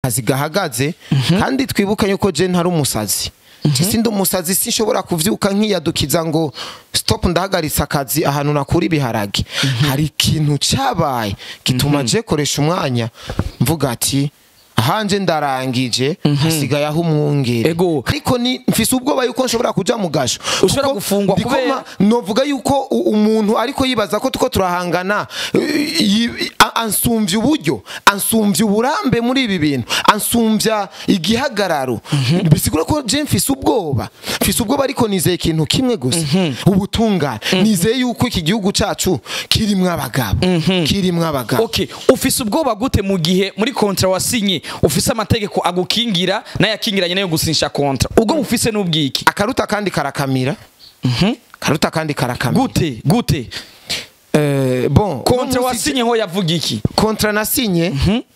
akazi gahagaze kandi twibuke yuko je ntari umusazi Je sindi umusazi sinshobora kuvyuka nkiyadukiza ngo stop ndahagaritse akazi ahantu nakura ibiharage hari ikintu cabaye gituma je koresha umwanya mvuga ati ahanje ndarangije hasigaye aho umwungere Ego. ariko ni mfise ubwoba yuko nshobora kuja mu gasho Ushobora Kuko gufungwa ndiko kubera- ma- novuga yuko u- umuntu ariko yibaza ko tuko turahangana eh, yi- a- ansumvya uburyo ansumvya uburambe muri ibi bintu ansumvya igihagararo bisigura ko je mfise ubwoba mfise ubwoba ariko nizeye ikintu kimwe gusa ubutungane nizeye yuko iki gihugu cacu kirimwo abagabo kirimwo abagabo okay ufise ubwoba gute mu gihe muri kontra wasinye ufise amategeko agukingira n'ayakingiranye nayo gusinyisha kontra ubwo bufise n'ubwiki akaruta kandi karakamira karuta kandi karakamira gute gute Eh, bon kontra uno munsi- wasinyeho yavuga iki kontra nasinye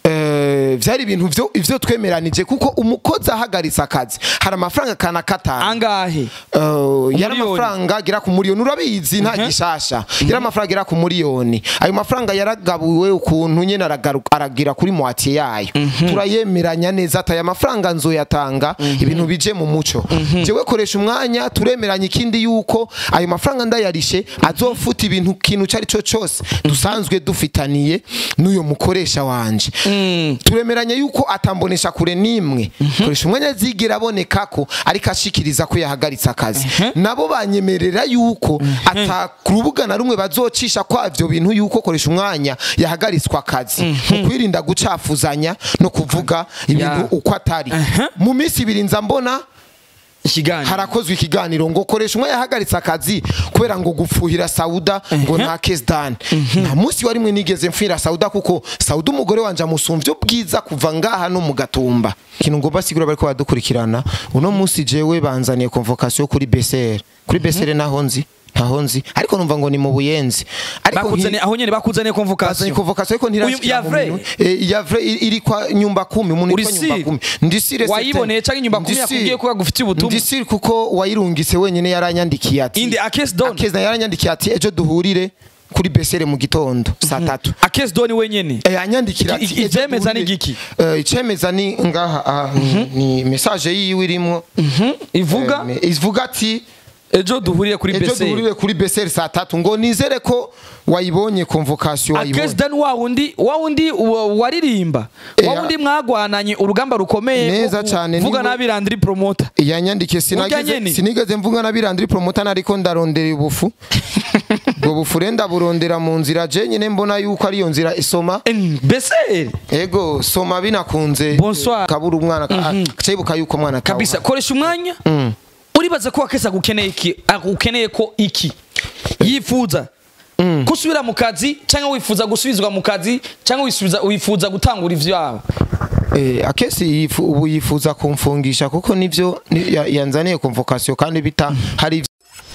eh, vyari ibintu vyo ivyo twemeranije kuko umukozi ahagaritse akazi hari amafaranga kana katanu angahe Eh, yari Umuliyoni. amafaranga agera ku miliyoni urabizi nta gishasha yari amafaranga agera ku miliyoni ayo mafaranga yaragabuwe ukuntu nyene aragaru- aragira kuri moitié yayo turayemeranya neza ati aya mafaranga nzoyatanga ibintu bije mu muco jewe koresha umwanya turemeranya ikindi yuko ayo mafaranga ndayarishe azofuta ibintu kintu cari co cose dusanzwe dufitaniye n'uyo mukoresha wanje turemeranya yuko atambonesha kure nimwe koresha umwanya zigira aboneka ko ariko ashikiriza ko yahagaritse akazi nabo banyemerera yuko ata ku rubuga na rumwe bazocisha kwa ivyo bintu yuko koresha umwanya yahagaritswe akazi mu kwirinda gucafuzanya no kuvuga ibintu Ya. uko atari mu minsi ibiri nza mbona ikiganiro harakozwe ikiganiro ngo koresha umwe yahagaritse akazi kubera ngo gufuhira sauda ngo nta case done nta munsi wari mwe nigeze mfira sauda kuko sauda umugore wanje amusumvye ubwiza kuva ngaha no mu gatumba ikintu ngo basigura bariko badukurikirana uno munsi jewe banzaniye convocation kuri BCR kuri BCR naho nzi ntaho nzi ariko numva ngo ni mu buyenzi ariko bakuzane nki- aho nyene bakuzaniye bazanye convocation convocation ariko Uyu- ntirashikira ya mu vrai? minwe. Eh, ya vrai iri iri kwa nyumba kumi umuntu Uri yitwa nyumba sire? kumi ndisire Wayiboneye canke nyumba kumi yakubwiye ko yagufitiye ubutumwa? ndisire kuko wayirungitse wenyene yaranyandikiye ati indi akes don akeza yaranyandikiye ati ejo duhurire kuri besere mu gitondo saa tatu akes don wenyene Eh, anyandikira Iki- ati iki- ejo ivyemeza ni duhurire. igiki? Eh, icemeza ni ngaha ah, ni- ni message yiwe irimo ivuga Eh, ivuga ati ejo duhurire kuri ejo bese duhurire kuri besere saa tatu ngo nizere ko wayibonye convocation akes wayibonye don wa wundi wa wundi wa- waririmba Eh, wa wundi mwagwananye urugamba rukomeye Neza rwo cane, kuvuga niwe- nabi Landry promoter yanyandikiye Urya sinageze nyene? sinigeze mvuga na birandiri promoter ariko ndarondera ubufu ubwo bufu rero ndaburondera mu nzira je nyine mbona yuko ariyo nzira isoma bese ego soma binakunze Bonsoir. kabura umwana kacibuka yuko umwana atawe. kabisa koresha umwanya uribaza ko akesa agukeneye iki agukeneye ko iki yifuza gusubira mu kazi cyangwa wifuza gusubizwa mu kazi cyangwa wisubiza wifuza gutangura ivyawe Eh, akesi yifu- ubu yifuza kumfungisha kuko nivyo ni- ya- yanzaniye convocation kandi bita hari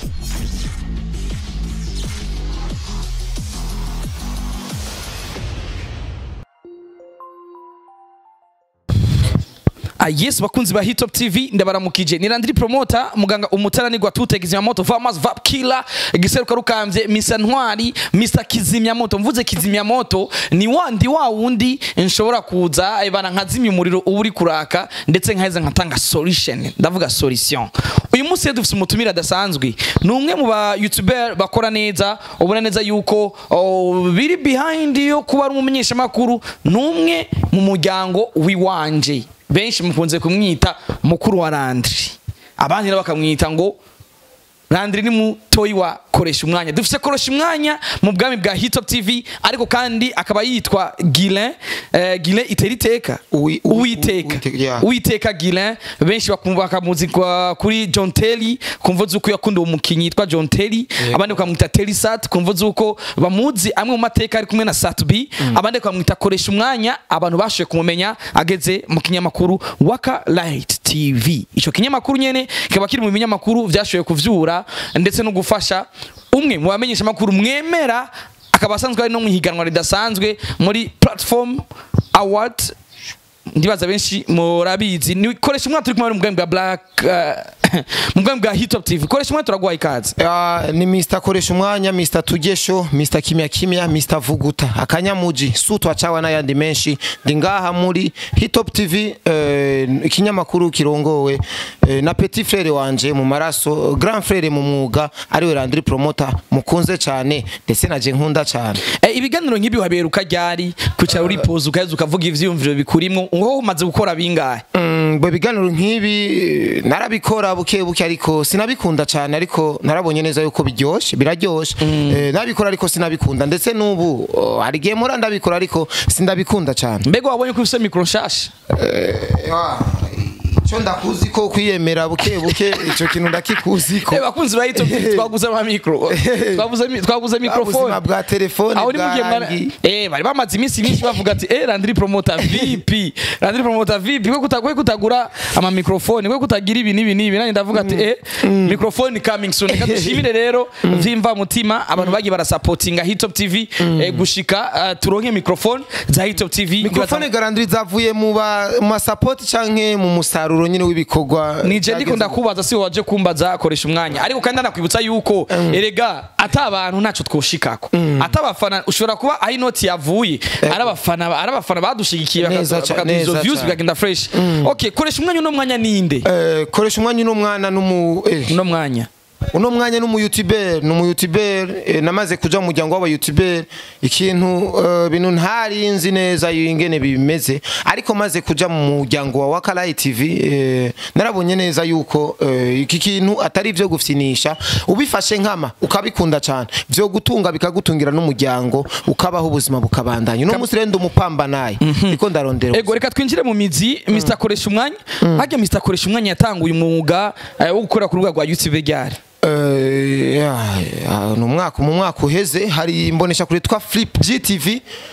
Ah, yes bakunzi ba Hitop TV ndabaramukije ni Landry Promoter muganga umuteranirwa tute kizimyamoto Farmers Vap Killer giseruka rukambye Mr Ntwari Mr Kizimyamoto mvuze Kizimyamoto ni wandi wa wundi nshobora kuza ibana nkazimya umuriro uba uri kuraka ndetse nkaheza nkatanga solution ndavuga solution uyu munsi rero dufite umutumire adasanzwe ni umwe mu ba youtuber bakora neza ubona neza yuko oh, biri behind yo kuba ari umumenyeshamakuru ni umwe mu muryango w'iwanje benshi mukunze kumwita mukuru wa Landry abandi nabo bakamwita ngo Landry ni mutoyi wa koresha umwanya dufise koresha umwanya mu bwami bwa Hitop TV ariko kandi akaba yitwa Guilain eh, Guilain iteriteka Uwi- uwi- uwiteka Uwiteka, yeah. uwiteka Guilain benshi bakumva bakamuzi kwa- kuri John Terry kumva zuko yakunda uwo mukinyi yitwa John Terry abandi bakamwita Terry Sat kumva zuko bamuzi amwe mu mateka ari kumwe na Sat B abandi bakamwita koresha umwanya abantu bashoboye kumumenya ageze mu kinyamakuru Waka Light TV ico kinyamakuru nyene kikaba kiri mu binyamakuru vyashoboye kuvyura ndetse no gufasha umwe mu bamenyesha makuru mwemera akaba asanzwe ari no mu higanwa ridasanzwe muri platform award ndibaza benshi murabizi ni koresha umwaka turi kumwe mu bwami bwa black uh, mu bwami bwa hitop tv koresha umwanya turaguha ikaze Ah, ni Mr koresha umwanya Mr tugesho Mr kimya kimya Mr vuguta akanyamuji sutwa cawa n'ayandi menshi ndi ngaha muri Hitop TV eh, ikinyamakuru kirongowe eh, na petit frere wanje mu maraso grand frere mu mwuga ariwe Landry Promoter mukunze cyane ndetse naje nkunda cyane Eh, ibiganiro nk'ibi waberuka ryari kwicara uri pose ukaheza ukavuga ivyiyumviro bikurimwo ngo umaze gukora bingahe Mm, bwe biganiro nk'ibi eh, narabikora buke buke ariko sinabikunda cyane ariko narabonye neza yuko biryoshe biraryoshe Eh, nabikora ariko sinabikunda ndetse n'ubu oh, hari igihe mpora ndabikora ariko sindabikunda cyane mbega wabonye ko ufise mikro nshasha icyo ndakuzi ko kwiyemera buke buke icyo kintu ndakikuzi ko Eh, bakunzi ba hitop tv twaguze ama mikro twaguze mi- twaguze ubuzima mikrofone bwa telefone aho ni mugihe mwana bwarangi eh bari bamaze iminsi myinshi bavuga ati eh Landry Promoter VP Landry Promoter VP kwe kutagwe kutagura ama microphone kwe kutagira ibi nibi nibi nani ndavuga ati eh microphone coming soon reka dushimire rero vyimva mutima abantu bagiye barasupportinga Hitop TV eh, gushika ah, turonke microphone za Hitop TV mikrofone garandiri zavuye mu ba- mu masapoti canke mu musaruro nyine w'ibikorwa nije ndiko ndakubaza si waje kumbaza koresha umwanya ariko kandi ndakwibutsa yuko erega ata abantu ntaco twoshikako ata abafana ushobora kuba aho inoti yavuye ari abafana ari abafana badushigikiye Neza ca- bakaduha izo neza views cane. bikagenda fresh okay koresha umwanya uno mwanya ninde Eh, koresha umwanya uno mwana n'umu eh, uno mwanya uno mwanya n'umu youtuber n'umu youtuber eh, namaze kuja mu muryango w'aba youtuber ikintu eh, bintu ntari nzi neza ingene bimeze ariko maze kuja mu muryango wa Wakalayi TV eh, narabonye neza yuko eh, iki kintu atari ivyo gufyinisha ubifashe nkama ukabikunda cyane vyo gutunga bikagutungira n'umuryango ukabaho ubuzima bukabandanya uno munsi rero ndi umupambanaye niko ndarondera ego reka twinjire mu mizi Mr koresha umwanya harya Mr koresha umwanya yatanguye umwuga eh, wo gukora ku rubuga rwa YouTube ryari Eh, ya- ya, ni umwaka mu mwaka uheze hari imbonesha kuri twa flip gtv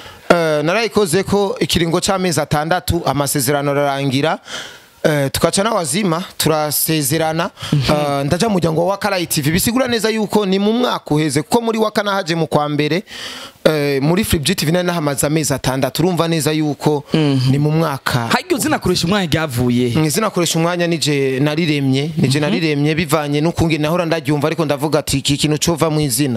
eh, narayikoze ko ikiringo c'amezi atandatu amasezerano ararangira eh, tukaca n'awazima turasezerana eh, ndaja mu muryango wa wakarayi tv bisigura neza yuko ni mu mwaka uheze kuko muri wakana haje mu kwa mbere eh, muri flip gtv nari nahamaze amezi atandatu urumva neza yuko ni mu mwaka harya uzina koresha umwanya ryavuye he? izina koresha umwanya nije nariremye nije nariremye bivanye n'ukunge nahora ndaryumva ariko ndavuga ati iki kintu cova mu izina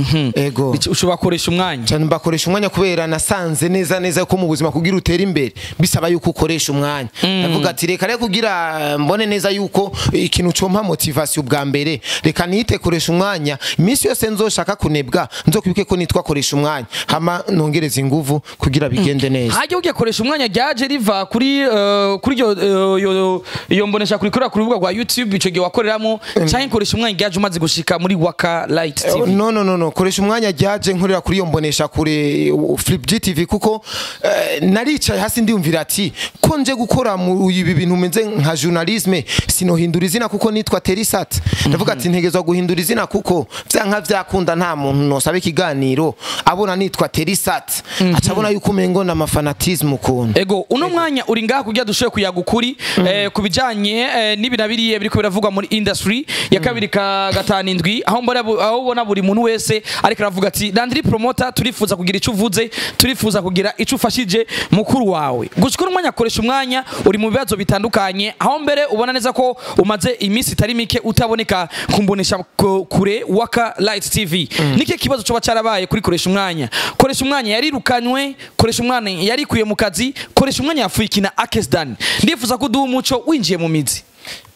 ego ushobora koresha umwanya cyane mbakoresha umwanya kubera nasanze neza neza ko mu buzima kugira utere imbere bisaba yuko ukoresha umwanya ndavuga ati reka reka kugira eh, mbone neza yuko ikintu compa motivation bwa mbere reka nite koresha umwanya iminsi yose nzoshaka kunebwa nzokwibuke ko nitwa koresha umwanya hama nongereza inguvu kugira bigende neza hajya ugiye koresha umwanya ryaje riva kuri eh, kuri iyo eh, iyo- iyo mbonesha kuri kuri rubuga rwa YouTube ico gihe wakoreramo cyangwa koresha umwanya ryaje umaze gushika muri Waka Light TV no no no no koresha umwanya ryaje nkorera kuri iyo mbonesha kure uh, flip gtv kuko eh, naricaye hasi ndiyumvira ati ko nje gukora mu ibi bintu meze nka journalisme sinohindura izina kuko nitwa terisat ndavuga ati ntegezwa guhindura izina kuko vyanka vyakunda nta muntu nosaba ikiganiro abona nitwa terisat aca abona yuko umengo na mafanatisme ukuntu ego uno mwanya uri ngaha kugira dushoboye kuyaga ukuri eh, ku bijanye eh, n'ibi na biriya biriko biravugwa muri industry ya kabiri ka gatanu indwi aho mbona bu- aho ubona buri muntu wese ariko aravuga ati Landry Promoter turifuza kugira ico uvuze turifuza kugira ico ufashije mukuru wawe gushika uno mwanya koresha umwanya uri mu bibazo bitandukanye aho mbere ubona neza ko umaze iminsi itari mike utaboneka kumbonesha ku- kure Waka Light TV niki kibazo coba carabaye kuri koresha umwanya koresha umwanya yarirukanywe koresha umwanya yarikuye mu kazi koresha umwanya yafuye ikina Akesdan ndifuza ko uduha umuco winjiye mu mizi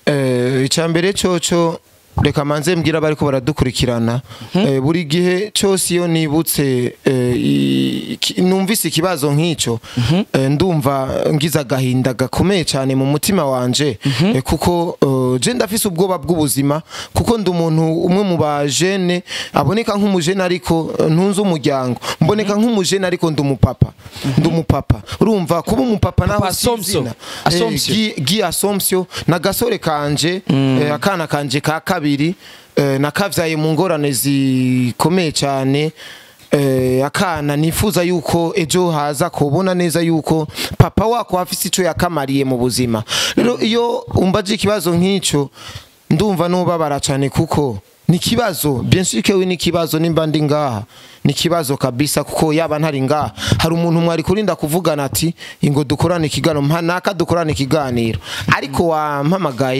Eh, icambere coco reka manze mbwira bariko baradukurikirana Eh, buri gihe cyose iyo nibutse eh, i- iki- numvise ikibazo nk'ico eh, ndumva ngize agahinda gakomeye cyane mu mutima wanje eh, kuko eh, je ndafise ubwoba bw'ubuzima kuko ndi umuntu umwe mu bajene aboneka nk'umujene ariko eh, ntunze umuryango mboneka nk'umujene ariko ndi umupapa ndi umupapa urumva kuba umupapa naho Papa si Assumption. izina. Eh, Assumption. Gi- gi assumption na gasore kanje eh, akana kanje ka kabiri eh, nakavyaye mu ngorane zikomeye cyane eh, akana nifuza yuko ejo haza kubona neza yuko papa wako afise ico yakamariye mu buzima rero iyo umbaje ikibazo nk'ico ndumva nubabara cyane kuko ni kibazo bien sûr que oui ni kibazo nimba ndi ngaha ni kibazo kabisa kuko yaba ntari ngaha hari umuntu mwari kurinda kuvugana ati ingo dukorane ikiganiro mpa naka dukorane ikiganiro ariko wampamagaye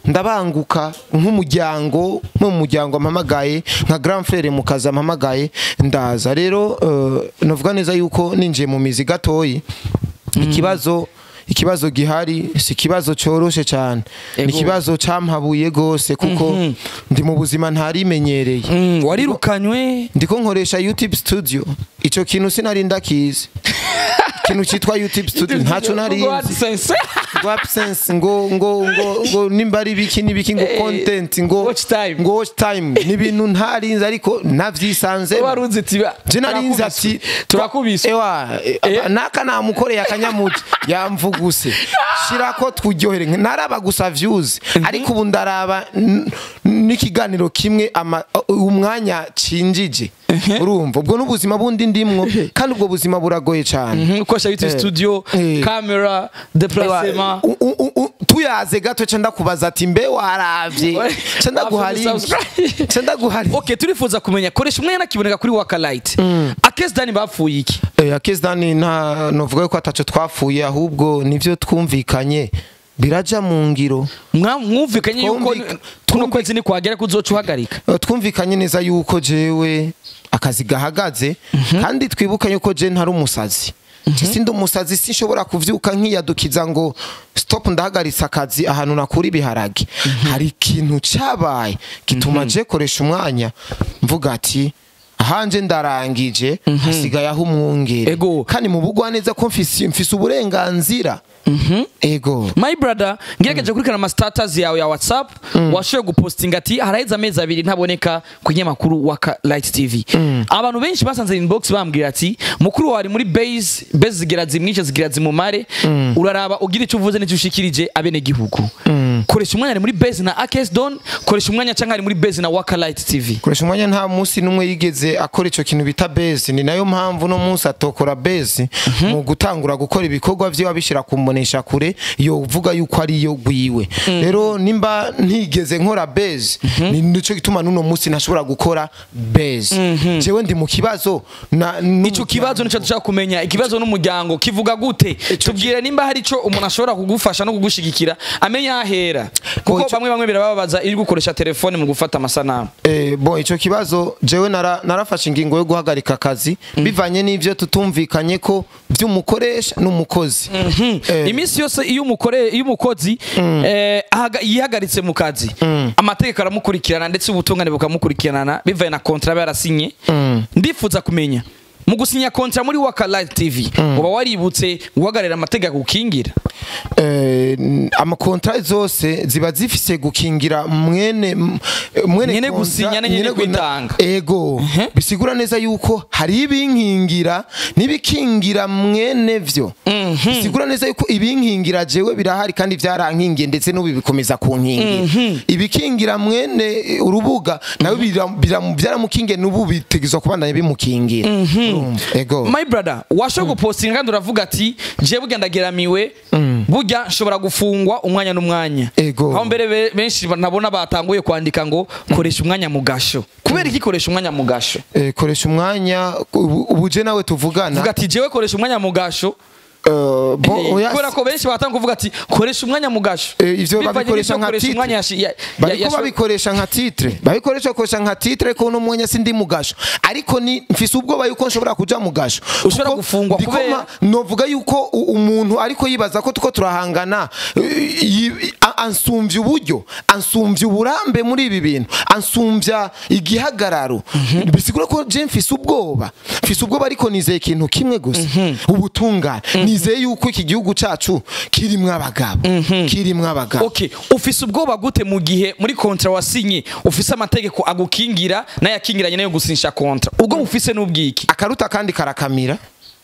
ndabanguka nk'umuryango nko mu muryango mpamagaye nka grand frere mu kazi mpamagaye ndaza rero eh, navuga neza yuko ninjiye mu mizi gatoyi ikibazo ikibazo gihari si ikibazo cyoroshe cyane ni Ego. ikibazo cyampabuye gose kuko ndi mu buzima ntarimenyereye Mm, warirukanywe ndiko nkoresha youtube studio ico kintu sinari ndakizi ikintu cyitwa youtube studio ntaco narizi AdSense. ngo absence ngo ngo ngo ngo nimba ari biki n'ibiki ngo Eh, content ngo watch time. ngo watch time ni ibintu ntarinzi ariko navyisanze wari uzi ati ba- je narinzi ati turakubise ewa Eh. naka namukoreye akanyamuti yamvuguse shirako twuryohere naraba gusa views ariko ubu ndaraba n- n'ikiganiro kimwe ama- umwanya cinjije urumva ubwo n'ubuzima bundi ndimwo kandi ubwo buzima buragoye cyane Mhm, ukoresha youtube Eh. studio Eh. camera deplacement U- u- u- tuyaze gato ca ndakubaza ati mbe waravye ca ndaguhari Subscribe. ca ndaguhari okay turifuza kumenya koresha umwanya nakiboneka kuri wakalite akesi dani bapfuye iki Eh, akezdani nta novuga yuko ataco twapfuye ahubwo nivyo twumvikanye biraja mu ngiro Mwa- mwumvikanye yuko Twumvika- kuno kwezi ni kwagera kuzoca uhagarika Eh, twumvikanye neza yuko jewe akazi gahagaze kandi twibukanye yuko je ntari umusazi Je sindi umusazi sinshobora kuvyuka nkiyadukiza ngo stop ndahagaritse akazi ahantu nakura ibiharage hari ikintu cabaye gituma je koresha umwanya mvuga ati ahanje ndarangije hasigaye aho umwungere Ego. kandi mu bugwa neza ko mfise mfise uburenganzira ego my brother ngerageje kurikana ama status yawe ya whatsapp washoboye gupostinga ati haraheze amezi abiri ntaboneka ku kinyamakuru wa Ka- light tv abantu benshi basanze inbox bambwira ati mukuru wawe ari muri base base zigira zimwice zigira zimumare uraraba ugira icyo uvuze n'icyo ushikirije abene gihugu koresha umwanya ari muri base na akes don koresha umwanya cyangwa ari muri base na waka light tv koresha umwanya nta munsi n'umwe yigeze akora icyo kintu bita base ni nayo mpamvu uno munsi atokora base mu gutangura gukora ibikorwa byiwe abishyira ku mbonesha kure yo uvuga yuko ari yo gwiwe rero nimba ntigeze nkora base ni nicyo gituma n'uno munsi ntashobora gukora base jewe ndi mu kibazo na icyo kibazo nicyo dushaka kumenya ikibazo n'umuryango kivuga gute tubwire nimba hari icyo umuntu ashobora kugufasha no kugushigikira amenye aho ahera kuko Ico- bamwe bamwe birababaza iri gukoresha telefone mu gufata amasanamu Eh, bon icyo kibazo jewe nara, narafashe ingingo yo guhagarika akazi bivanye n'ivyo tutumvikanye ko by'umukoresha n'umukozi Eh, iminsi yose iyo umukore iyo umukozi eh, ahaga- yihagaritse mu kazi amategeko aramukurikirana ndetse ubutungane bukamukurikirana bivaye na kontra aba yarasinye ndifuza kumenya mu gusinya kontra muri waka live tv uba waributse guhagararira amategeko ukingira eh, n- amakontra zose ziba zifise gukingira mwene m- mwene Nyene kontra- gusinya na nyene gu- na- kwitanga. ego bisigura neza yuko hari ibinkingira n'ibikingira mwene vyo bisigura neza yuko ibinkingira jewe birahari kandi vyarankingiye ndetse n'ubu bikomeza kunkingira ibikingira mwene eh, urubuga nawe bira- bira- byaramukingiye n'ubu bitegezwa kubandanya bimukingira Urumva? ego my brother washobora gupostinga kandi uravuga ati je burya ndageramiwe burya nshobora gufungwa umwanya n'umwanya Ego. aho mbere be- benshi nabona batanguye kwandika ngo koresha umwanya mu gasho kubera iki koresha umwanya mu gasho Eh, koresha umwanya ubu ubu je nawe tuvugana vuga ati jewe koresha umwanya mu gasho Eh, bo- Eh, oya, kubera ko benshi batanga kuvuga ati koresha umwanya mu gasho Eh, ivyo Bivanye babikoresha n'ivyo nka koresha titre. umwanya yashi- ya- ya- bariko yasho- babikoresha nka titre babikoresha koresha nka titre ko uno mwanya sindi mu gasho ariko ni mfise ubwoba yuko nshobora kuja mu gasho Ushobora Kuko gufungwa ndiko kubera- ma- novuga yuko u- umuntu ariko yibaza ko tuko turahangana eh, yi- a- ansumvya uburyo ansumvya uburambe muri ibi bintu ansumvya igihagararo bisigura ko je mfise ubwoba mfise ubwoba ariko nizeye ikintu kimwe gusa ubutungane nizeye yuko iki gihugu cacu kirimwo abagabo kirimwo abagabo okay ufise ubwoba gute mu gihe muri kontra wasinye ufise amategeko agukingira n'ayakingiranye nayo gusinyisha kontra ubwo bufise n'ubwiki akaruta kandi karakamira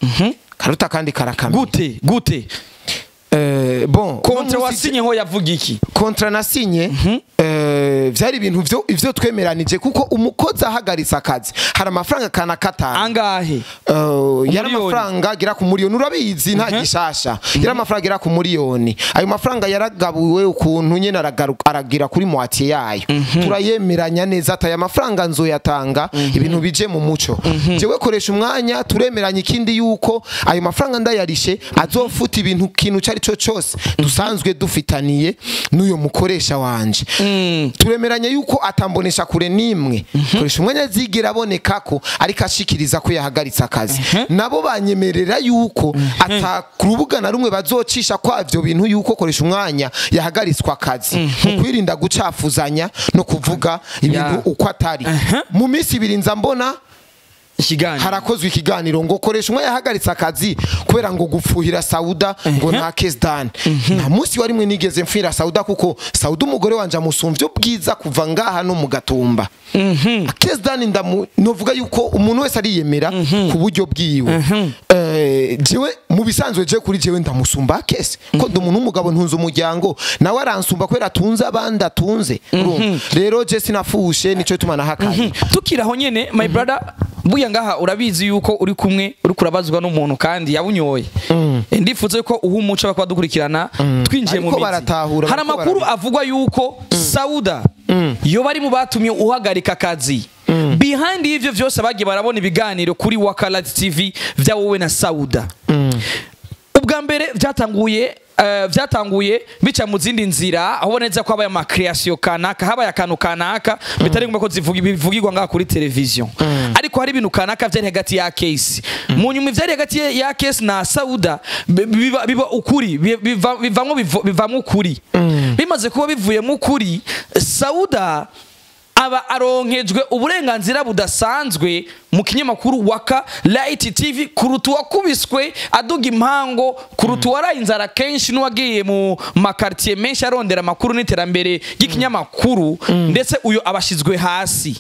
karuta kandi karakamira gute gute Eh, bon kontra uno munsi- wasinye ho yavuga iki kontra nasinye eh, eh, vyari ibintu vyo ivyo twemeranije kuko umukozi ahagaritse akazi hari amafaranga kana katanu angahe Uh, yari Umuriyoni. amafaranga agera ku muriyoni urabizi nta gishasha yari amafaranga agera ku muriyoni ayo mafaranga yaragabuwe ukuntu nyene aragaru- aragira kuri moitié yayo turayemeranya neza ati aya mafaranga nzoyatanga ibintu bije mu muco jewe koresha umwanya turemeranya ikindi yuko ayo mafaranga ndayarishe azofuta ibintu kintu cari co cose dusanzwe dufitaniye n'uyo mukoresha wanje turemeranya yuko atambonesha kure nimwe koresha umwanya zigera aboneka ko ariko ashikiriza ko yahagaritse akazi nabo banyemerera yuko ata ku rubuga na rumwe bazocisha kwa ivyo bintu yuko koresha umwanya yahagaritswe akazi mu kwirinda gucafuzanya no kuvuga ibintu Ya. uko atari mu minsi ibiri nza mbona ikiganiro harakozwe ikiganiro ngo koresha umwe yahagaritse akazi kubera ngo gufuhira sauda ngo nta case done nta munsi warimwe nigeze mfira sauda kuko sauda umugore wanje amusumvye ubwiza kuva ngaha no mu gatumba case done ndamu novuga yuko umuntu wese ariyemera ku buryo bwiwe Eh, jewe mu bisanzwe je kuri jewe ndamusumba case ko ndi umuntu w'umugabo ntunze umuryango nawe aransumba kubera atunze abandi atunze urumva rero je sinafushe nico tumana hakaye tukiri aho nyene my brother buya ngaha urabizi yuko uri kumwe uri kurabazwa n'umuntu kandi yabunyoye ndifuza yuko uha umuco bakaba dukurikirana twinjiye mu Bariko mizi baratahura, hari bariko amakuru avugwa yuko sauda yo bari mu batumye uhagarika akazi behind y'ivyo vyose bagiye barabona ibiganiro kuri wakalati tv vya wowe na sauda ubwa mbere byatanguye eh, byatanguye bica mu zindi nzira aho neza ko habaye amakreation kanaka habaye akantu kanaka bitari ngombwa ko zivuga bivugirwa ngaha kuri televiziyo ariko hari ibintu kanaka vyari hagati ya case mu nyuma ivyari hagati ya- ya case na sauda bi- biba, biba ukuri bi- biva- bivamwo bivo- bivamwo ukuri bimaze kuba bivuyemo ukuri sauda aba aronkejwe uburenganzira budasanzwe mu kinyamakuru waka light tv kuruta uwakubiswe aduga impango kuruta uwaraye inzara kenshi n'uwagiye mu makartiye menshi arondera amakuru n'iterambere ry'ikinyamakuru ndetse uyu abashizwe hasi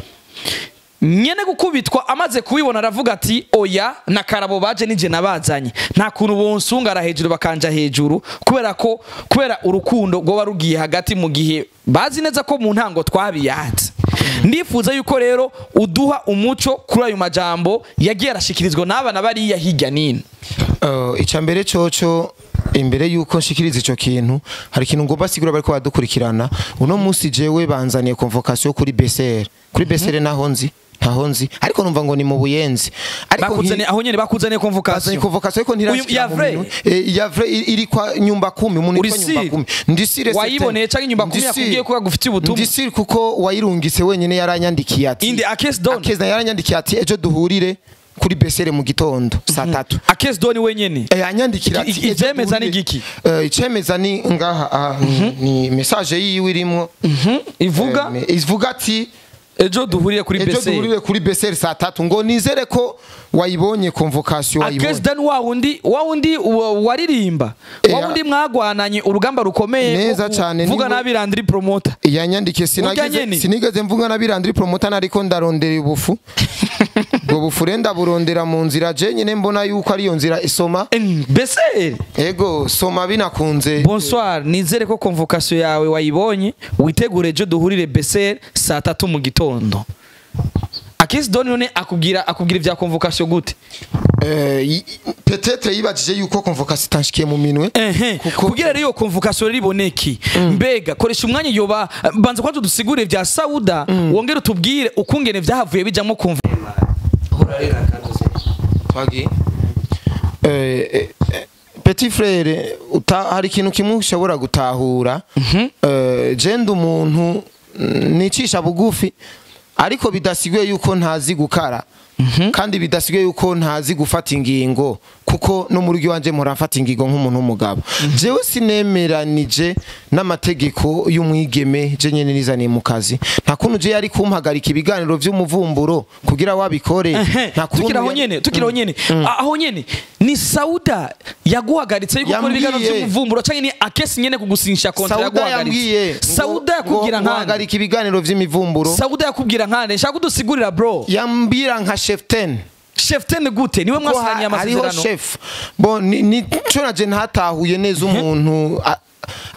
nyene gukubitwa amaze kubibona aravuga ati oya na karabo baje nije nabazanye nta kuntu bonsungara hejuru bakanja hejuru kubera ko kubera urukundo rwoba rugiye hagati mu gihe bazi neza ko mu ntango twabiyanze ndifuza yuko rero uduha umuco kuri ayo majambo yagiye arashikirizwa n'abana bariya hirya nino Uh, icya mbere coco imbere yuko nshikiriza ico kintu hari ikintu ngomba sigura bariko badukurikirana uno munsi jewe banzaniye convocation kuri BCR kuri BCR naho nzi ntaho nzi ariko numva ngo ni mu buyenzi ariko bakuzaniye aho nyene bakuzaniye bazanye convocation convocation ariko Uyu- ntirashikira ya mu vrai? minwe Eh, ya vrai iri iri kwa nyumba kumi umuntu Uri yitwa nyumba sire? kumi ndi sire Wayiboneye certain. canke nyumba kumi Ndi yakubwiye sire. ko yagufitiye ubutumwa? ndi sire kuko wayirungitse wenyene yaranyandikiye ati indi akesi don akeza yaranyandikiye ati ejo duhurire kuri BCR mu gitondo saa tatu akesi don wenyene Eh, anyandikira Iki- ati, iki- "Ejo ivyemeza ni duhurire." igiki? Eh, icemeza ni ngaha aha, ni- ni message yiwe irimo ivuga Eh, ivuga ati ejo duhurire kuri ejo bese duhurire kuri BCR saa tatu ngo nizere ko wayibonye convocation akesi wayibonye don wa wundi wa wundi wa- waririmba Eh, wa wundi mwagwananye urugamba rukomeye Neza ko cane, vuga niwe- nabi Landry promoter yanyandikiye Urya sinageze nyene? sinigeze mvuga na birandiri promoter ariko ndarondera ubufu ubwo bufu rero ndaburondera mu nzira je nyine mbona yuko ariyo nzira isoma bese ego soma binakunze bonsoir nizere ko convocation yawe wayibonye witegure ejo duhurire bese saa tatu mu gitondo akesi don none akubwira akubwira ivya convocation gute Eh, y- peut-être yibajije yuko convocation itanshikiye mu minwe ehe Kuko- kugira rero iyo convocation rero iboneke mbega koresha umwanya yoba banza kwanza udusigurire vya sauda wongere utubwire ukungene vyahavuye bijamwo convo Twagi. Eh, eh, eh, petit frere uta, hari ikintu kimwe ushobora gutahura Eh, je ndi umuntu mm, nicisha bugufi ariko bidasigaye yuko ntazi gukara kandi bidasigaye yuko ntazi gufata ingingo kuko no mu rugo iwanje mpora mfata ingingo nk'umuntu w'umugabo jewe sinemeranije n'amategeko y'umwigeme je nyene nizaniye mu kazi nta kuntu je yari kumpagarika ibiganiro vy'umuvumburo kugira wabikore nta kuntu tukiri aho yari- nyene tukiri aho nyene A- aho nyene ni sauda yaguhagaritse yuko ukora ibiganiro Yambwiye. vy'umuvumburo canke ni akesi nyene kugusinyisha kontra Sauda yambwiye yaguhagaritse sauda ngo- yakubwira ngo nkande guhagarika ibiganiro vy'imivumburo sauda yakubwira nkande shaka kudusigurira bro yambwira nka chef ten chef ten gute niwe ko mwasiraniye ha- hariho amasezerano chef bon ni- nico naje ntatahuye neza umuntu a-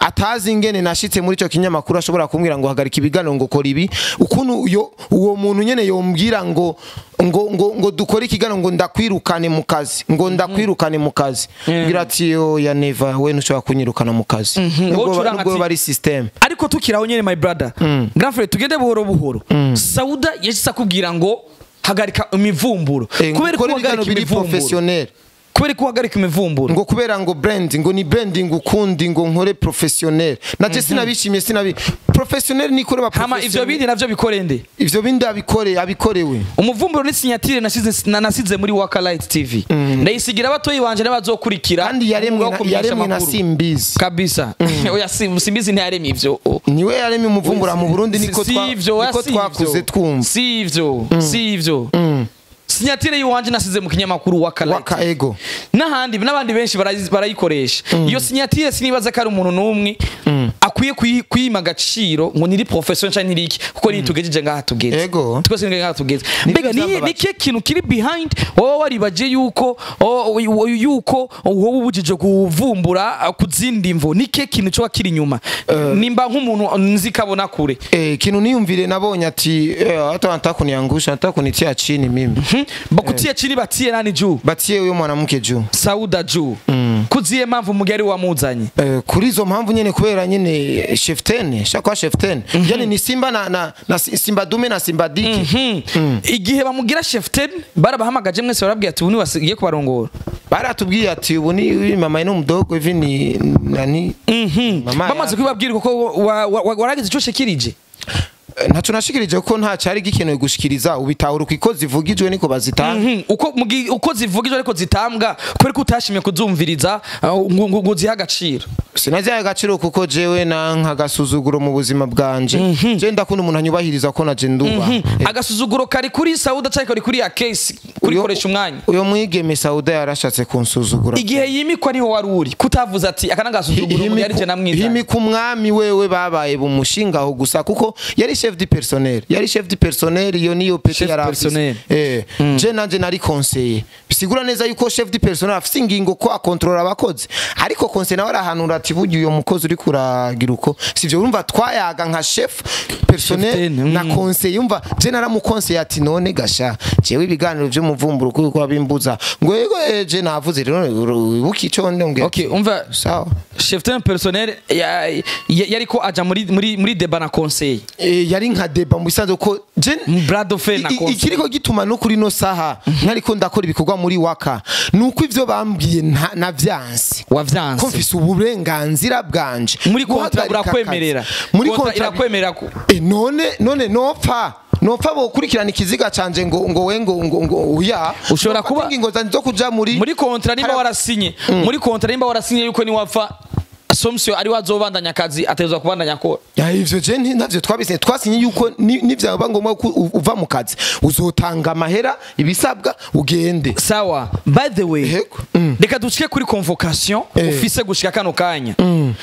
atazi ingene nashitse muri ico kinyamakuru ashobora kumbwira ngo hagarika ibiganiro ngo kora ibi ukuntu yo uwo muntu nyene yombwira ngo ngo ngo ngo dukore ikiganiro ngo ndakwirukane mu kazi ngo ndakwirukane mu kazi ngira ati yo ya neva we ntushobora kunyirukana mu kazi Wowe nubwo ucuranga nubwo ati- bari system ariko tukiraho nyene my brother grand frère tugende buhoro buhoro sauda yahise akubwira ngo hagarika imivumburo Eh, kubera ko gukora ibiganiro uhagarika biri imivumburo professionnel kubera ko uhagarika imivumburo ngo kubera ngo brand ngo ni branding ukundi ngo nkore professionnel naje sinabishimye sinabi professionnel nikore ba hama ivyo bindi navyo bikore nde ivyo bindi abikore abikorewe umuvumburo ni sinyatire nasize na- nasize muri waka light tv ndayisigira abatoyi banje n'abazokurikira kandi yaremwe umwuga wo na- kumenyesha yaremwe na amakuru. simbizi kabisa oya Sim- simbizi ntiyaremye ivyo niwe yaremye umuvumbura mu Burundi niko Si- twa- si ivyo, oya, niko si twakuze ivyo. twumva si ivyo si ivyo sinyatire y'iwanje nasize mu kinyamakuru waka light waka ego n'ahandi n'abandi benshi barayi- barayikoresha iyo sinyatire sinibaza ko ari umuntu n'umwe akwiye kuyi- kuyima agaciro ngo niri profession cyangwa niri iki kuko nitugejeje ngaha tugeze Ego. twese ni ngaha tugeze Nibyo mbega ni byambabaje. ni kihe kintu kiri behind wowe waribaje yuko o- o- yuko wowe ubujije kuvumbura uh, ku zindi mvo ni kihe kintu cyoba kiri inyuma nimba nk'umuntu nzi kabona kure eh kintu niyumvire nabonye ati eh, hata wanataka kuniangusha nataka kunitia chini mimi Hmm? bakutie chini batie nani juu batie huyo mwanamke juu sauda juu kuziye mpamvu mugari wamuzanye Eh, kuri izo mpamvu nyene kubera nyene chef 10 shakwa chef 10 yani ni simba na, na, na simba dume na simba diki igihe bamugira chef ten barabahamagaje mwese barabwira ati ubu ni wasigiye kubarongora baratubwiye ati ubu ni uyu mama ni mdogo hivi ni nani mama bamaze ya- kubibabwira kuko wa- wa- wa- waragize ico shikirije Eh, ntaco nashikirije ko nta cyari gikenewe gushikiriza ubitahura uko zivugijwe niko bazitanga Mhm, uko mugi- uko zivugijwe ariko zitambwa kubera ko utashimye kuzumviriza uh, ngo ngo- ngo zihe agaciro sinazihaye agaciro kuko jewe na nk'agasuzuguro mu buzima bwanje je ndakunda umuntu anyubahiriza ko naje nduba agasuzuguro kari kuri sauda cyangwa kari kuri ya case kurikoresha umwanya uyo mwigeme sauda yarashatse kunsuzugura igihe yimikwa niho wari uri kutavuze ati aka n'agasuzuguro umuntu yari je namwizanye himika umwami wewe babaye bumushingaho gusa kuko yari chef du personnel yari chef du personnel iyo niyo pete Chef yari afise. personnel. eh je nanje nari conseiller bisigura neza yuko chef du personnel afise ingingo ko akontrola abakozi ariko conseiller nawe arahanura ati burya uyo mukozi uri kuragira uko sivyo urumva twayaga nka chef personnel Chef ten, na mm. conseiller umva je naramukonseye ati none gasha jewe ibiganiro vy'umuvumburo kuko abimbuza ngo yego eh, je navuze rero wibuki ico ndongera okay umva sawa chef ten personnel ya- ya- yariko aja muri muri muri deba na conseil Eh, yari nka deba mu bisanzwe ko je brado fe na I- i- conseil ikiriko gituma no kuri no saha ntariko ndakora ibikorwa muri waka nuko ivyo bambwiye nta- navyanse ko wavyanse mfise uburenganzira bwanje muri kontra guhagarika burakwemerera akazi. muri Kontra kontra irakwemerera ko Eh, none none nopfa nopfa bokurikirana ikiziga canje ngo ngo we ngo ngo ngo uya Ushobora Nopfa kuba- ingingo zanje zo kuja muri muri kontra nimba Hara- warasinye muri kontra nimba warasinye yuko niwapfa somsio ari wazobandanya akazi ategerezwa kubandanya akora ya ivyo je nti- ntavyo twabisinye twasinye yuko ni- nivyaba ngombwa ko u- uva mu kazi uzotanga amahera ibisabwa ugende sawa by the way Yego. Mm. reka ducike kuri convocation Eh. ufise gushika kano kanya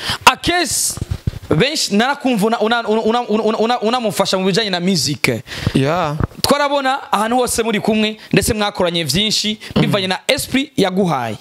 akesi benshi narakumva unamufasha una, una, una, una, unamufasha mu bijanye na music ya twarabona ahantu hose muri kumwe ndetse mwakoranye vyinshi bivanye na esprit yaguhaye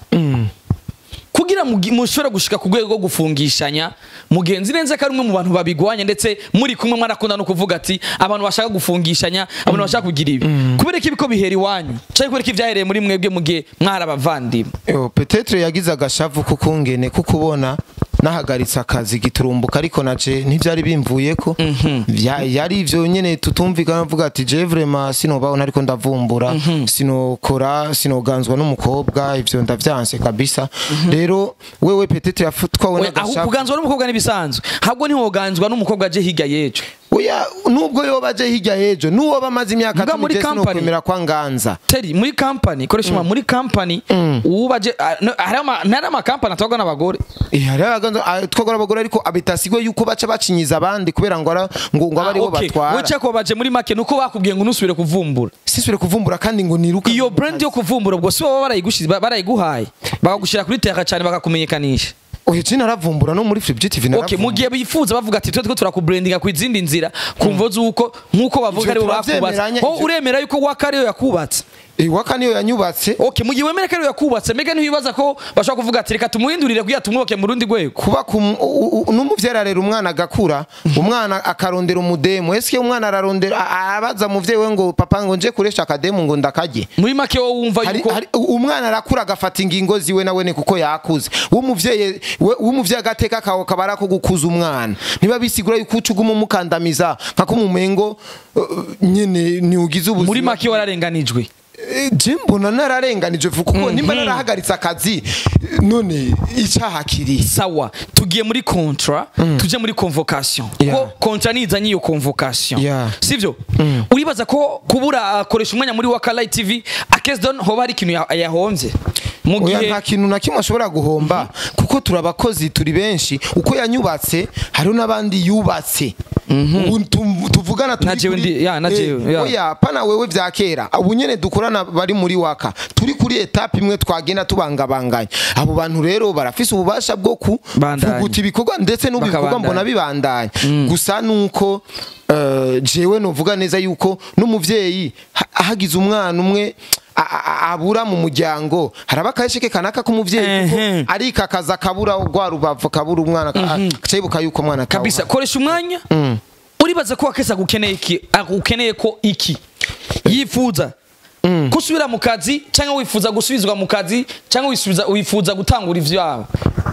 kugira mugi- mushobore gushika ku rwego rwo gufungishanya mugenzi neza ko ari umwe mu bantu babigwanya ndetse muri kumwe mwarakunda no kuvuga ati abantu bashaka gufungishanya abantu bashaka kugira ibi kubera ko ibiko bihera iwanyu cyangwa kubera ko ibyahereye muri mwebwe mu gihe mwari abavandimwe Yo, petetre yagize agashavu kukungene kukubona nahagaritse akazi giturumbuka ariko naje ntivyari bimvuyeko Vya- yari ivyo nyene tutumvikana mvuga ati je vraiment sinobaho nariko ndavumbura sinokora sinoganzwa n'umukobwa ivyo ndavyanse kabisa rero wewe petetre yafutwawe Oya, aho n'agashavu kuganzwa n'umukobwa n'ibisanzwe ahubwo ntiwoganzwa n'umukobwa aje higa yejo oya nubwo yoba aje hirya y'ejo n'uwoba amaze imyaka Muga cumi muri je company. sinokwemera kwa nganza teri muri kampani koresha mm. muri kampani ubaje hari ama ntari amakampani atwarwa n'abagore Eh, hariho abaganza- ah, twagora abagore ariko abitasigwe yuko baca bacinyiza abandi kubera ngo ara- ngo ngo abe aribo batwara wicaye ko baje muri make nuko bakubwiye ngo nusubire kuvumbura sisubire kuvumbura kandi ngo niruka iyo brand yo kuvumbura ubwo si baba barayigushize ba- barayiguhaye bakagushira kuri terra cyane bakakumenyekanisha oya je naravumbura no muri Flip TV Okay, mu gihe bifuza bavuga ati twe two turakubrandinga ku izindi nzira kumva zuko nkuko bavuga Ivyo ari bo bakubatse turavyemeranya, ho ivyo- uremera yuko waka ariyo yakubatse Eh, waka niyo yanyubatse okay mu gihe wemera ko ariwe yakubatse mbega ntiwibaza ko bashobora kuvuga ati reka tumuhindurire kugira tumwubake mu rundi rwego kuba ku u- u- n'umuvyeyi ararera umwana agakura umwana akarondera umudemu ese umwana ararondera a- abaza muvyeyi we ngo papa ngo nje kuresha akademu ngo ndakarye muri make wowe wumva hari, yuko hari, umwana arakura agafata ingingo ziwe nawe ni kuko yakuze w'umuvyeyi we- w'umuvyeyi agateka kawe kaba ari ako gukuza umwana niba bisigura yuko uca uguma umukandamiza nka ko umumengo uh, nyene ntiugize ubuzima muri make wararenganijwe Eh, je mbona nararenganije vuba kuko nimba narahagaritse akazi eh, none icaha kiri sawa tugiye muri kontra tuje muri convocation Yeah. ko kontra nizanye iyo convocation Yeah. sivyo uribaza ko kubura akoresha umwanya muri wakalayi tv akesidon hoba hari ikintu ya- yahomvye mu oya gihe nta kintu na kimwe ashobora guhomba kuko turi abakozi turi benshi uko yanyubatse hariho n'abandi yubatse Ubu tu- tuvugana turi Na jewe kuri- ndi- ya, na Eh, jewe, ya. oya pana wewe vya kera ubu nyene dukorana bari muri waka turi kuri etape imwe twagenda tubangabanganya abo bantu rero barafise ububasha bwo Bandanya. kuvuguta ibikorwa ndetse n'ubikorwa Bakabandanya. mbona bibandanya gusa nuko eh, jewe novuga neza yuko n'umuvyeyi ha- hagize umwana umwe a- a- abura mu muryango haraba akahesheke kanaka k'umuvyeyi kuko Ehe. ariko akaza kabura rwa rubavu kabura umwana cayibuka yuko umwana atawuha. kabisa koresha umwanya uribaza ko akesa agukeneye iki agukeneye ko iki yifuza ko usubira mu kazi cyangwa wifuza gusubizwa mu kazi cyangwa wifuza wifuza gutangura ivyawe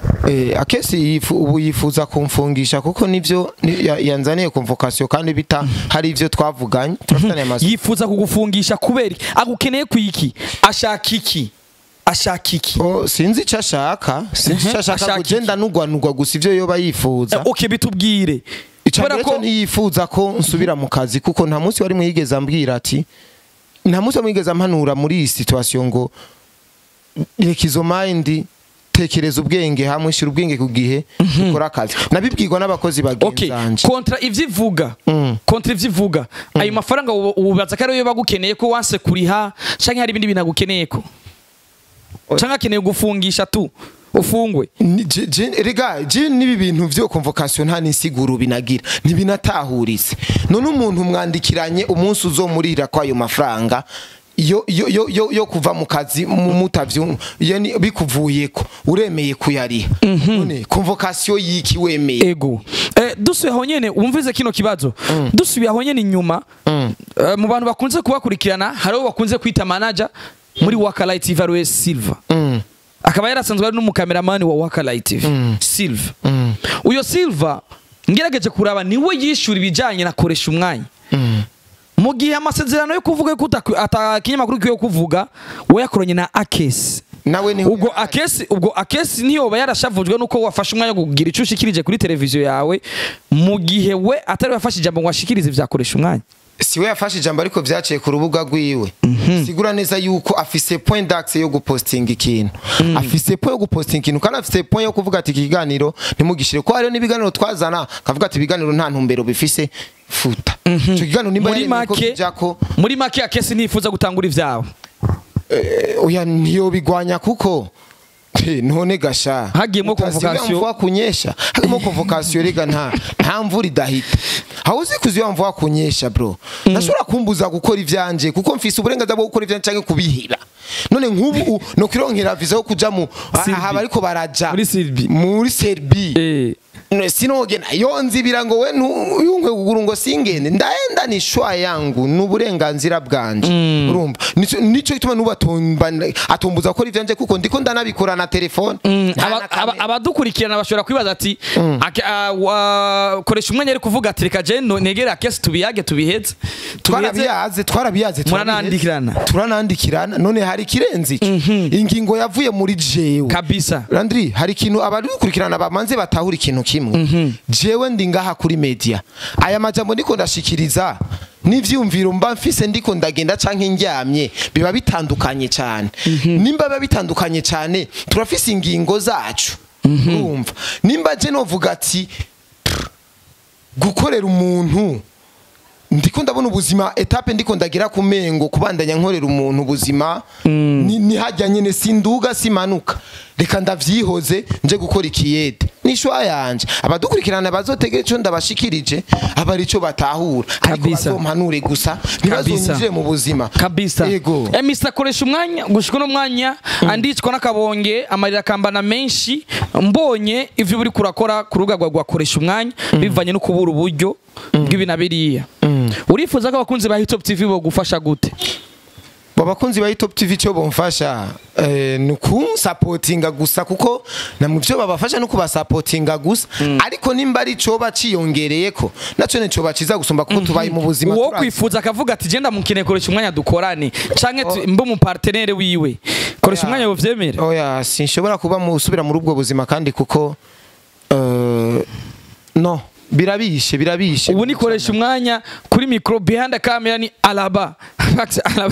Eh, akesi yifu- ubu yifuza kumfungisha kuko nivyo ni- ya- yanzaniye convocation kandi bita hari ivyo twavuganye turafitanye amazu yifuza kugufungisha kubera iki? agukeneye ku iki ashaka iki ashaka iki Oh, sinzi icyo ashaka sinzi icyo ashaka Ashaka kugenda nugwanugwa gusa ivyo yoba yifuza Eh, okay bitubwire kubera icambere ko cyo ntiyifuza ko nsubira mu kazi kuko nta munsi wari mwigeze ambwira ati nta munsi mwigeze ampanura muri iyi situation ngo reka izo mind tekereza ubwenge hamwe shira ubwenge ku gihe ukora akazi nabibwirwa n'abakozi okay bagenzanje kontra ivyo ivuga Mm. kontra ivyo ivuga ayo mafaranga ubu- ububaza ko ariyo bagukeneye ko wanse kuriha canke hari ibindi bintu agukeneye ko canke akeneye gufungisha tu ufungwe Ni- je- je- rega je nibi bintu vyo convocation nta nisiguro binagira ntibinatahuritse none umuntu mwandikiranye umunsi uzomurira kwa ayo mafaranga yo, yo, yo, yo, yo kuva mu kazi mu- mutavyu yani bikuvuyeko uremeye kuyariha none convocation yiki wemeye ego eh, dusubiye aho nyene wumvize kino kibazo dusubiye aho nyene inyuma eh, mu bantu bakunze kubakurikirana hariho bakunze kwita manager muri Wakalight TV ariwe Silva Mm, akaba yarasanzwe ari n'umukameramani wa Wakalight TV Silva mm, uyo Silva ngerageje kuraba niwe yishura ibijanye na koresha umwanya mm. mu gihe amasezerano yo kuvuga ko uta- ata kinyamakuru kiyo kuvuga we yakoranye na Akesi nawe ni ubwo akesi ubwo akesi ntiyoba yarashavujwe nuko wafashe umwanya wo kugira icyo ushikirije kuri televiziyo yawe mu gihe we atari wafashe ijambo ngo ashikirize vyakoresha umwanya siwe yafashe ijambo ariko vyaciye ku rubuga rwiwe sigura neza yuko afise point d'axe yo gupostinga ikintu afise point yo gupostinga ikintu kandi afise point yo kuvuga ati iki kiganiro ntimugishire ko hariho n'ibiganiro twazana kavuga ati ibiganiro nta ntumbero bifise futa ico kiganiro nimba muri yaremeye ko make kijako muri make akesi ntifuza gutangura ivyawe eh, oya ntiyobigwanya kuko Eh, none gasha Hagiyemwo Utasiga convocation. mvua kunyesha hagiyemo convocation rega nta nta mvura idahita aho uzi kuziba mvua kunyesha bro ndashobora kumbuza gukora ivyanje kuko mfise uburenganzira bwo gukora ivyanje canke kubihira none nk'ubu no kwironkera visa yo kuja mu Serbi. aha bariko baraja Muri Serbi. muri Serbi eh No, sinogena yo nzibira ngo we ntuyumve kuguru ngo singende ndaenda ni shwa yangu n'uburenganzira bwanje urumva nico nico gituma nubatumba atumbuza gukora ivyanje kuko ndiko ndanabikora na telefone Nta Aba- na aba- kamera. abadukurikirana bashobora kwibaza ati ake- ah, wa- koresha umwanya ari kuvuga ati reka je no- negere akesi tubiyage tubiheze tubiheze twarabiyaze twarabiyaze Muranandikirana. turanandikirana none hari ikirenze ico ingingo yavuye muri jewe kabisa Landry hari ikintu abari gukurikirana bamanze batahura ikintu kimwe jewe ndi ngaha kuri media aya majambo ndiko ndashikiriza n'ivyumviro mba mfise ndiko ndagenda canke ndyamye biba bitandukanye cyane nimba biba bitandukanye cyane turafise ingingo zacu urumva nimba je novuga ati "Pff, gukorera umuntu ndiko ndabona ubuzima etape ndiko ndagira ku mengo kubandanya nkorera umuntu ubuzima ni, ni hajya nyene sinduga simanuka reka ndavyihoze nje gukora ikiyede nishwa yanje abadukurikirana bazotegera ico ndabashikirije aba arico batahura ariko Kabisa. bazompanure gusa ntibazonyinjire mu buzima kabisa yego eh, Mr akoresha umwanya gushika uno mwanya andicwa n'akabonge amarira akambana menshi mbonye ivyo buri kurakora ku rubuga rwawe rwakoresha umwanya bivanye no kubura uburyo bw'ibi na biriya urifuza ko abakunzi ba Hitop TV bogufasha gute babakunzi ba Top TV cyo bomfasha eh, ni kunsapotinga gusa kuko na mu byo babafasha no kubasapotinga gusa ariko nimba ari cyo baciyongereye ko naco ne cyo baciza gusumba kuko tubaye mu buzima uwo turazi. kwifuza akavuga ati genda mukine koresha umwanya dukorane canke tu- mbe mu partenaire wiwe koresha Oya. umwanya wovyemere oya sinshobora kuba mu usubira muri ubwo buzima kandi kuko eh, no birabishe birabishe ubu nikoresha umwanya kuri micro behind the camera ni alaba Max alaba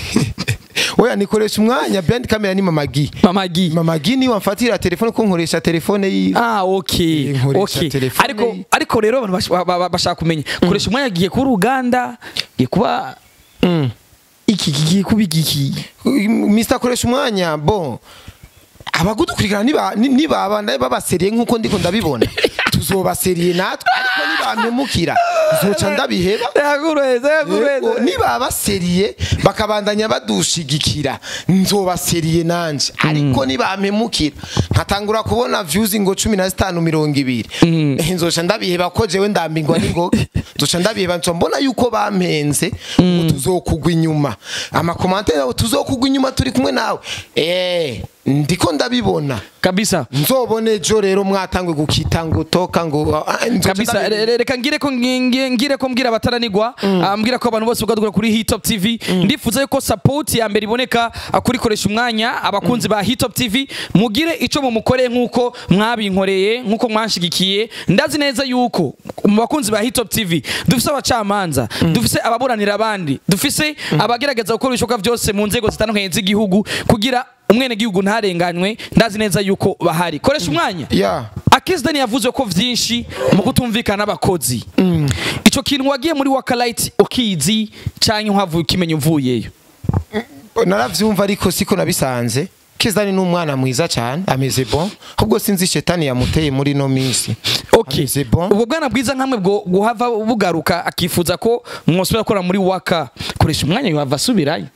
oya nikoresha umwanya behind camera ni mamagi mamagi mamagi ni wamfatira telefone ko nkoresha telefone yiwe Ah, okay. Nkoresha Okay. telefone Ariko ye. ariko rero abantu bash- ba- ba- bashaka kumenya. Koresha umwanya giye kuba uruganda, giye kuba Mm. iki giye kuba igiki. Mr koresha umwanya bon abagudukurikirana niba ni- nibaba babaseriye nkuko ndiko ndabibona tuzobaseriye natwe ariko nibamemukira nzoca ndabiheba Yagureze, Yego, nibabaseriye bakabandanya badushigikira nzobaseriye nanje ariko nibampemukira nkatangura kubona views ngo cumi na zitanu mirongo ibiri Eh, nzoca ndabiheba ko jewe ndambingwa n'ingoga nzoca ndabiheba nzoca mbona yuko bampenze ngo tuzokugwa inyuma amakomantere yabo tuzokugwa inyuma turi kumwe nawe eh ndiko ndabibona Kabisa. nzobone ejo rero mwatangwe gukita ngo toka ngo ah, nzoca kabisa ndabiheba. re- re- reka ngire ko ngi- ngire ko mbwira abataranigwa ah, mbwira ko abantu bose bagadukura kuri Hitop TV ndifuza yuko support ya mbere iboneka ah, kuri koresha umwanya abakunzi ba Hitop TV mugire ico mumukoreye nkuko mwabinkoreye nkuko mwanshigikiye ndazi neza yuko mu bakunzi ba Hitop TV dufise abacamanza dufise ababuranira abandi dufise abagerageza gukora ibishoboka byose mu nzego zitandukanye z'igihugu kugira umwene gihugu ntarenganywe ndazi neza yuko bahari koresha umwanya yeah akizidani yavuze ko vyinshi mu kutumvikana n'abakozi ico kintu wagiye muri wakalite ukizi canke uhavuye ukimenya uvuyeyo naravyumva ariko siko nabisanze kizani ni umwana mwiza cyane ameze bon ahubwo sinzi shetani yamuteye muri no minsi okay ameze bon ubwo bwana bwiza nkamwe bwo guhava bugaruka akifuza ko mwosubira gukora muri waka koresha umwanya yohava asubirayo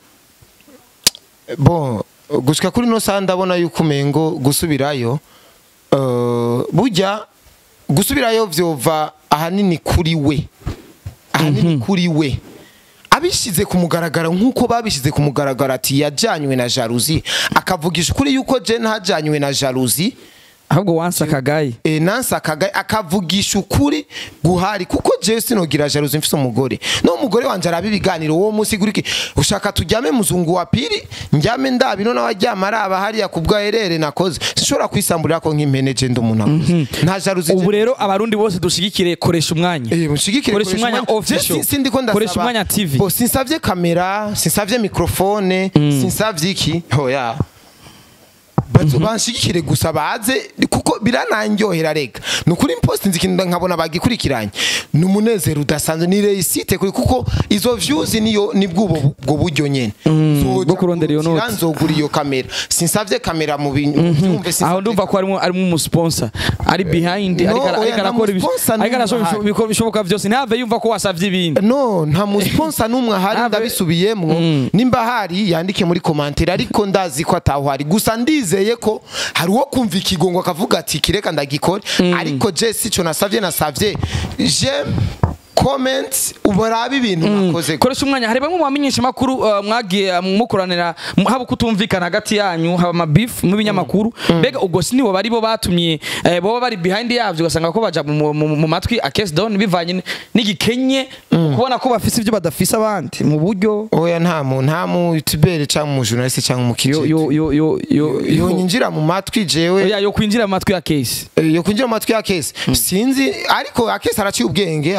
bon gushika kuri no saa ndabona yuko umengo gusubirayo uh, burya gusubirayo vyova ahanini kuri we ahanini kuri we abishize ku mugaragaro nk'uko babishize ku mugaragaro ati yajanywe na jalousie akavugisha ukuri yuko je ntajanywe na jalousie ahubwo wansi akagaye e, nansi akaga akavugisha ukuri guhari kuko jewe sinogira jalousie mfise umugore no umugore wanje araba ibiganiro uwo munsi guriki ushaka tujyame muzungu wa pili njyame ndabino n'abaryama araba hariya ku bwaherere nakoze sinshobora kwisamburira ko nk'impene je ndi umuntu akuze nta jalousie ubu je- rero abarundi bose dushigikire koresha umwanya Eh, mushigikire Koresha umwanya official. Je si- sindi ko ndasaba Koresha umwanya TV. Bo, sinsavye kamera sinsavye mikrofone sinsavye iki hoya bazo banshigikire gusa baze kuko birananyohera rega ni ukuri post nzi ikintu nkabona bagikurikiranye ni umunezero udasanzwe ni reisite kuri kuko izo views niyo nibwo ubu- ubwo buryo nyene Nzoja bwo kurondera iyo kurukira, note. nzogura iyo kamera sinsavye kamera mu bintu byumve aho ndumva ko harimo harimo umusponsa ari behind No, ariko ara- oya, ariko nta arakora ibi- musponsa ariko n'umwe arashoboye ahari. ibisho- ibishoboka byose ntave yumva ko wasavye ibindi no nta musponsa n'umwe ahari Ave- ndabisubiyemwo nimba hari yandike muri komantere ariko ndazi ko atahari gusa ndizeye ko hari uwo kumva ikigongo akavuga ati kireka ndagikore ariko je sico nasavye nasavye je comment ubarabe ibintu nakoze koresha umwanya hari bamwe mu bamenyesha makuru uh, mwagiye uh, mukoranira mu- haba kutumvikana hagati yanyu haba amabifu mu binyamakuru mbega ubwo si nibo bari bo batumye eh, boba bari behind yavyo ugasanga ko baja mu, mu, mu matwi akesi down bivanye n- n'igikenye kubona ko bafise ibyo badafise abandi mu buryo oya nta mu nta mu youtubere cyangwa mu journaliste cyangwa mu yo kijiji yo yo yo yo yo nyinjira mu matwi jewe Oya, yo kwinjira mu matwi ya kesi Eh, yo kwinjira mu matwi ya kesi sinzi ariko akesi araciye ubwenge akesi arazi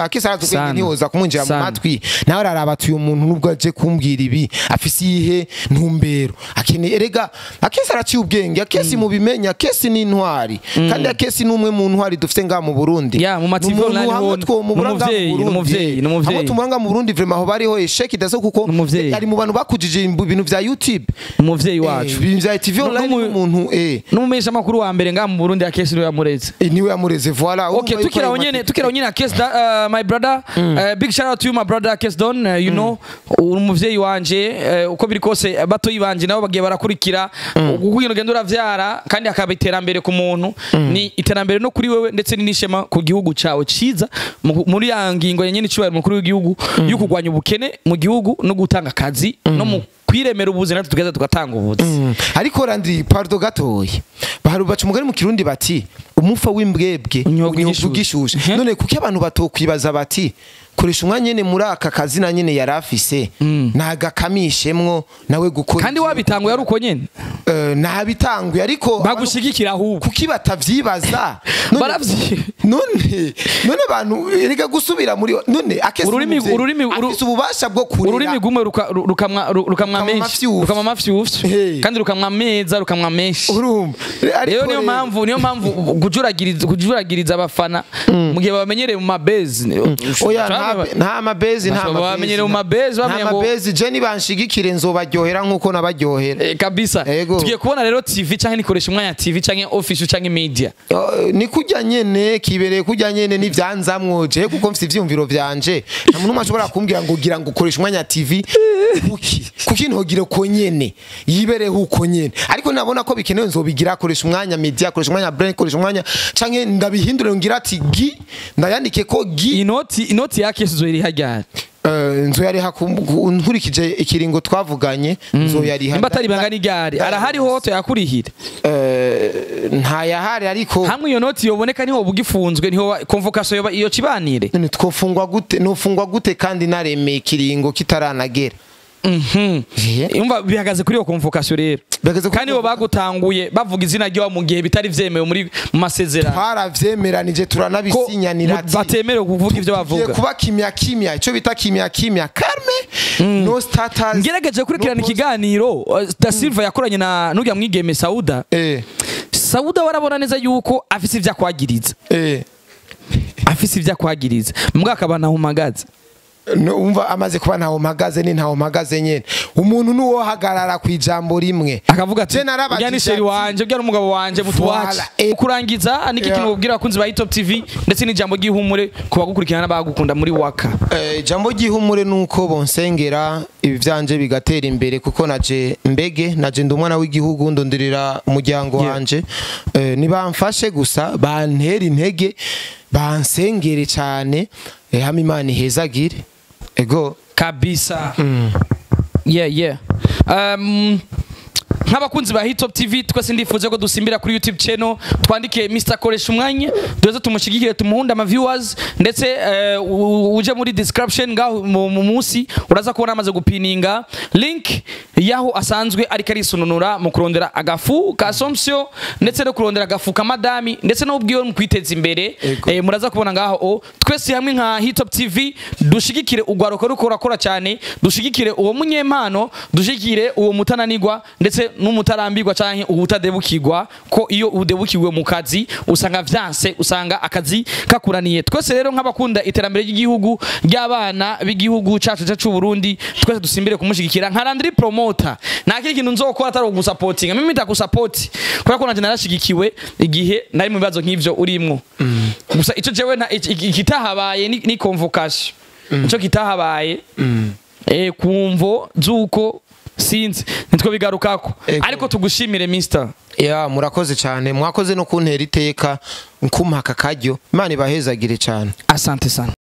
ubwenge Sana. ntihoza kumwinjira mu Sana. matwi nawe araraba ati uyu muntu nubwo aje kumbwira ibi afise iyihe ntumbero akeneye erega akesi araciye ubwenge akesi mubimenya akesi ni intwari kandi akesi ni umwe mu ntwari dufite ngaha mu Burundi Ya, mu ma Ni TV umuntu online hamwe ho- twomubura ni ngaha umuvyeyi, mu ni Burundi. umuvyeyi, ni umuvyeyi. hamwe tumubura ngaha mu Burundi vraiment aho bariho esheki daso kuko Ni umuvyeyi. ari mu bantu bakujije ibintu vya YouTube umuvyeyi wacu Eh, ibintu vya TV online N'umu- n'umuntu eh n'umumenyesha makuru wa mbere ngaha mu Burundi akesi niwe yamureze Eh, niwe yamureze voilà Okay, Urumva yuko tukira ayo nyene mateka- tukira nyene Kes da, uh, my brother uh, big shout out to you my brother Kes Don uh, you know uri umuvyeyi wanje uh, uko biri kose batoyi banje nabo bagiye barakurikira kugira ugenda uravyara kandi akaba iterambere ku muntu ni iterambere no kuri wewe ndetse ni n'ishema ku gihugu cawe ciza mu- muri ya ngingo ya nyene icubahiro mukuru w'igihugu yo kurwanya ubukene mu gihugu no gutanga akazi no mu kwiremera ubuzi natwe tugeza tugatanga ubuzi Mm. ariko randi pardo gatoya baharu baca umugani mu kirundi bati umufa w'imbwebwe Unyobwa unyobwa igishushu. ugishushe Mhm. none kuki abantu batokwibaza bati koresha umwanya nyene muri aka kazi na nyene yari afise nagakamishemwo nawe gukora kandi ivyo- wabitanguye ari uko nyene Eh, nabitanguye ariko abantu- bagushigikira ahubwo kuki batavyibaza None- Baravyi- none none abantu erega gusubira muri none akese Ururimi- umuvyeyi ururimi- uru- afise ububasha bwo kurera ururimi rumwe ruka- ru- rukamwa ru- rukamwa Rukamwa menshi amafyufu. rukamwa amafyufu Hey. kandi rukamwa meza rukamwa menshi urumva rero Ariko niyo rero- mpamvu niyo mpamvu kujuragiriza kujuragiriza abafana mu gihe babamenyereye mu mabezi oya nta- nta mabezi nta Bashobora bamenyere mu mabezi nta bamenya ngo- mabezi je nibanshigikire nzobaryohera nkuko nabaryohera Eh, kabisa Ego. tugiye kubona rero tv canke nikoresha umwanya tv canke office canke media Eh, ni kujya nyene kibereye kujya nyene n'ivyanzamwo je kuko mfite ivyumviro vyanje nta muntu umwe ashobora kumbwira ngo gira ngo ukoresha umwanya TV kuki kuki ntogire uko nyene yibereho uko nyene ariko nabona ko bikenewe nzobigira akoresha umwanya media akoresha umwanya brain akoresha umwanya canke ndabihindure ngira ati gi ndayandike ko gi inoti inoti yake zoiri hajyana Eh, nzoyariha ku- ku- nkurikije ikiringo twavuganye nzoyariha nimba atari banga n'igare arahari ho toyakurihire Eh, ntayahari ariko hamwe iyo noti yoboneka niho bugifunzwe niho wa- convocation yoba iyo kibanire none twofungwa gute nofungwa gute kandi naremeye ikiringo kitaranagera Mhm. Eh. Umva bihagaze kuri iyo convocation rero Bihagaze kuri kandi bo bagutanguye bavuga izina ryawe mu gihe bitari vyemewe muri mu masezerano twaravyemeranije ko turanabisinyanira mu- ati batemerewe kuvuga ivyo tugiye bavuga kuba kimya kimya icyo bita kimya kimya karme no status ngerageje kurikirana no post- ikiganiro uh, da silva yakoranye na n'urya mwigeme sauda eh sauda warabona neza yuko afise ivyo akwagiriza eh afise ivyo akwagiriza mbwa akaba ntahumagaza No, umva amaze kuba ntawo mpagaze ni ntawo mpagaze nyene umuntu nuwo hagarara ku ijambo rimwe akavuga ati Je narabajije urya ni sheri ati- wanje urya n'umugabo wanje mutuwace Voilà, eh. kurangiza niki Yeah. kintu ubwira abakunzi ba Hitop TV ndetse n'ijambo ry'ihumure ku bagukurikirana n'abagukunda muri waka Eh, ijambo ry'ihumure nuko bonsengera ibi vyanje bigatera imbere kuko naje mbege naje ndi umwana w'igihugu ndonderera umuryango Yeah. wanje eh, nibamfashe gusa bantera intege bansengere cyane eh, hama imana ihezagire ego kabisa yeah yeah um, nk'abakunzi ba Hitop TV twese ndifuza ko dusimbira kuri YouTube channel twandike Mr koresha umwanya duze tumushigikire tumuhunde ama viewers ndetse eh, u- uje muri description ngaho mu mu munsi uraza kubona amaze gupininga link yaho asanzwe ariko arisununura mu kurondera agafu ka Sompsio ndetse no kurondera agafu ka Madami ndetse no ubwiwe mu kwiteza imbere Ego. eh, muraza kubona ngaho o twese hamwe nka Hitop TV dushigikire ugwaruka ruko rurakora cyane dushigikire uwo munyempano dushigikire uwo mutananigwa ndetse n'umutarambirwa canke ubutadebukirwa ko iyo udebukiwe mu kazi usanga vyanse usanga akazi kakuraniye twese rero nk'abakunda iterambere ry'igihugu ry'abana b'igihugu cacu cacu Burundi twese dusimbire kumushigikira nka Landry promoter nta kindi kintu nzokora atari ugusapotinga mimi ndakusapoti kubera ko nanje narashigikiwe igihe nari mu bibazo nk'ivyo urimwo gusa ico jewe nta- iki- iki- ikitahabaye ni, ni convocation ico kitahabaye eh kumvo zuko sinzi nitwo bigarukako Ego. ariko tugushimire mister ya murakoze cyane mwakoze no kuntera iteka nkumpa aka karyo imana ibahezagire cyane asante sana